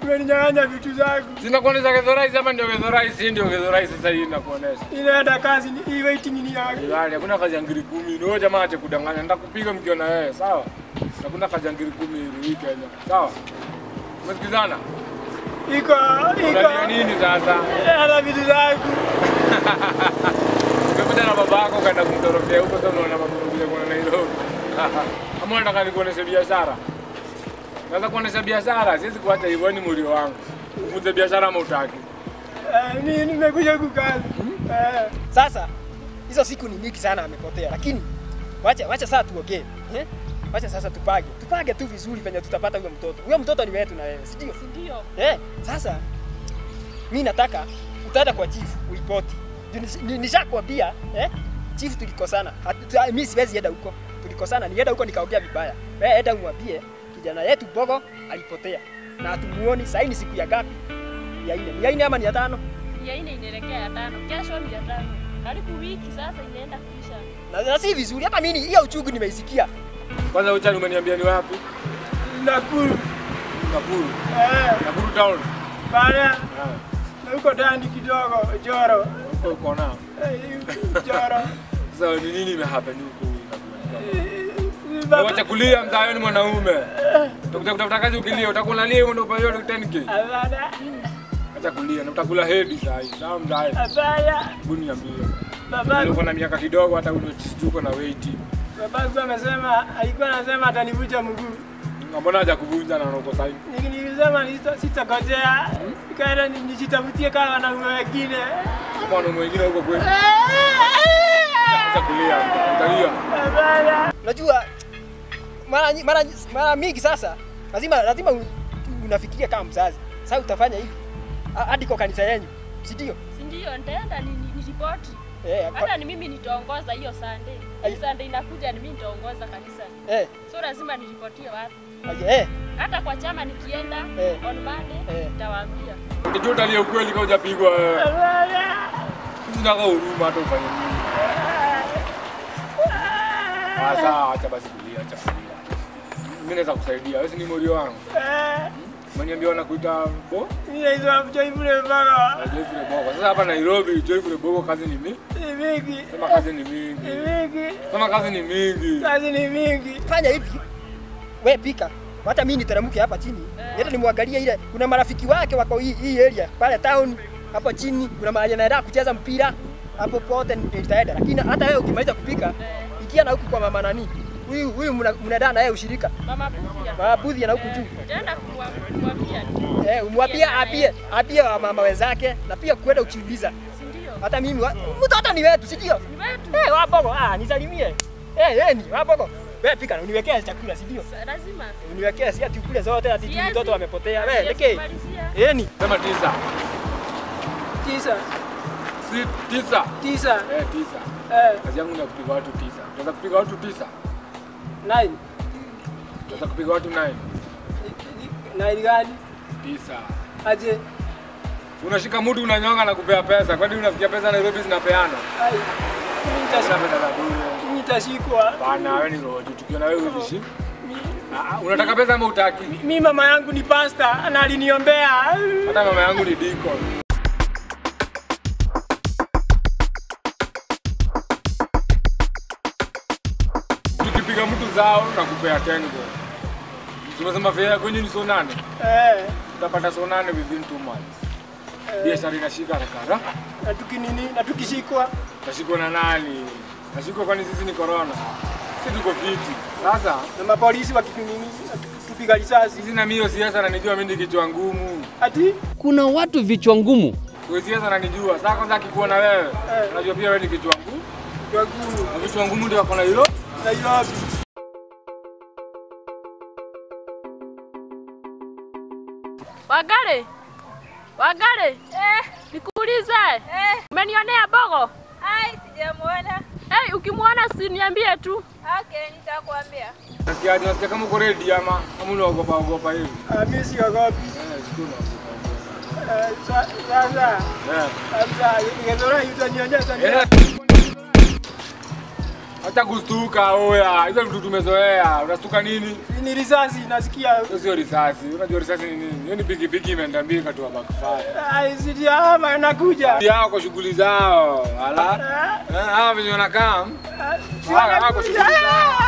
Umeninyang'anya vitu zangu. Sina kuonesha gedhorais ama ndio gedhorais, hii ndio gedhorais sasa hii nakuonesha. Inaenda kazi ni hii waiting ni yangu. Gani, hakuna kazi ya ngiri kumi. Ni wewe jamaa ache kudanganya. Nitakupiga mkiona wewe, sawa? Hakuna kazi ya ngiri kumi hii Kenya. Sawa? Umesikizana? Iko Unalia iko. nini sasa? Ana vitu zangu. Umekuja na baba yako kaenda kumtorokea huko sasa unaona mambo kuja kwa Nairobi. Ama unataka nikuoneshe biashara? Naweza kuonesha biashara, siwezi kuacha hivyo ni mlio wangu. Ufunze biashara ama utaki? Eh, Mimi nimekuja kukazi. Eh. Sasa hizo siku ni nyingi sana amepotea, lakini wacha wacha sasa tuongee eh? Wacha sasa tupage tupage tu vizuri venye tutapata huyo mtoto. Huyo mtoto ni wetu na wewe, si ndio? Ndio. Eh, sasa mi nataka utaenda kwa chief uripoti. Juu nish- ni- Nishakwambia eh, chief tulikosana. Hatu- tu- Mi siwezi enda huko, tulikosana. Nienda huko nikaongea vibaya. Wewe enda umwambie kijana yetu Bogo alipotea na hatumuoni. Sasa ni siku ya ngapi? Ya nne. Ni ya nne ama ni ya tano? Ya nne inaelekea ya tano. Kesho ni ya tano. Karibu wiki sasa inaenda kuisha. Na, na si vizuri. Hata mimi hiyo uchungu nimeisikia. Kwanza uchani umeniambia ni wapi? Nakuru. Nakuru. Eh, Nakuru town. bana. Ah, Na huko ndani kidogo Joro. Huko uko na. Eh, Joro. Sasa ni nini imehappen huko Nakuru? Eh, baba- Wacha kulia mzayo ni mwanaume. Utakuja kutafuta kazi ukilia, utakulalia hiyo ndio payo 10k. Hapana. Acha kulia na utakula hedi saa hii. Sawa mzayo. Hapana. Hebu niambie. Babangu Uko na miaka kidogo hata uko na weight. babangu amesema alikuwa anasema atanivuja mguu. Na Mbona haja kuvunja na uko sahihi? Niki- Nilisema sita- sitakosea. Nikaenda ni- nijitafutie kama wanaume wengine. Kama wanaume wengine huko kweli. Acha kulia. Utalia. Hapana. Unajua mara nyi- mara nyi- mara mingi sasa lazima lazima u- unafikiria kama mzazi. Sasa utafanya hivi Ha- hadi kwa kanisa yenu, si ndio? Si ndio nitaenda ni, ni, ni ripoti. Eh, kwa- Hata ni mimi nitaongoza hiyo Sunday. Ai. Hii Sunday inakuja ni mimi nitaongoza kanisa. eh, So lazima niripotie watu. aje, eh, Hata kwa chama nikienda Eh. on Monday Eh. nitawaambia. Ndio utalia ukweli kama hujapigwa wewe. Hapana. Sina huruma hata ufanye nini. Sasa acha basi kulia, acha kulia. Mimi naweza kusaidia. Wewe si ni morio wangu. Eh, Umeniambia wanakuita bo? mimi naitwa Joyful Mbaga. Joyful Bogo. Sasa hapa Nairobi Joyful Bogo kazi ni mingi. Ni mingi. Sema kazi ni Ni mingi. mingi. Sema kazi ni mingi. Kazi ni mingi. fanya hivi, we pika, hata mimi niteremke hapa chini, Eh. niende nimwangalie ile. Kuna marafiki wake wako hii, hii area pale town hapo chini, kuna mahali anaenda kucheza mpira hapo pote nitaenda, lakini hata wewe ukimaliza kupika Eh. ikia na huku kwa mama nani huyu huyu mna- mnaenda na yeye ushirika Mama Budia. mabudhi na huku juu Nitaenda kuwa- kuwaambia. Eh, umwambie apie apie wa mama wenzake na pia kwenda ukiuliza. Si ndio? Hata mimi wa- mtoto ni wetu, si ndio? Ni wetu. Eh, wabogo, ah, nisalimie. Eh, eh, ni wabogo. Wewe pika na uniwekee chakula, si ndio? Sa- Lazima. Uniwekee si ati ukule zote ati tu Siwezi. mtoto amepotea. Wewe Siwezi leke. kumalizia. Eh, ni. Sema tisa. Tisa. Si tisa. Tisa. Eh, tisa. Eh, Kazi yangu ni ya kupiga watu tisa. Unaweza kupiga watu tisa. nine. Unaweza kupiga watu nine. Nine gani? Tisa. Aje. Unashika mtu unanyonga na kupea pesa. Kwani unafikia pesa Nairobi zinapeana? Ai. Mimi Sasa nitashi- pesa za bure. mimi nitashikwa. Bana wewe ni roho. Tukiona wewe uzishi. Ah, ah, unataka pesa ama utaki? Mimi mama yangu ni pasta na aliniombea. Hata mama yangu ni deacon. Tukipiga mtu zao na kupea tengo. Tumesema fare kwenye ni so nane. Eh, Utapata so nane within two months. Biashara inashika haraka haraka. na tukinini na tukishikwa. Nashikwa na nani? Nashikwa kwani sisi ni corona? Sisi tuko fiti. Sasa na mapolisi wakitunini tupiga risasi. sisi na mimi siasa nanijua mimi ni kichwa ngumu. Ati Kuna watu vichwa ngumu. Kwa siasa nanijua. Sasa kwanza akikuona wewe, Eh. unajua pia wewe ni kichwa ngumu. kwa guru Na vichwa ngumu ndio wako na hilo. Nairobi. Wagare. Wagare. Eh. Nikuulize. Eh. Umenionea bogo? Ai, sijamuona. Hey, ukimwona usiniambie tu. Okay, nitakwambia. Nasikia nasikia kama uko ready ama kama unaogopa ogopa hivi. Ah, Mimi siogopi. Eh, siku unaogopa. Eh, sa- Sasa Eh. sasa ingezora utanionyesha ni Eh. Acha kustuka oya. Hizo vitu tumezoea. Unastuka nini? Ni risasi nasikia. Hiyo sio risasi. Unajua risasi ni nini? Hiyo ni pikipiki imeenda mbio ikatoa backfire. Ai, sijui ama nakuja. Yao kwa shughuli zao. Ala. Ah, Eh, Hawa venye wanakaa. ah, Hawa hawa kwa shughuli zao.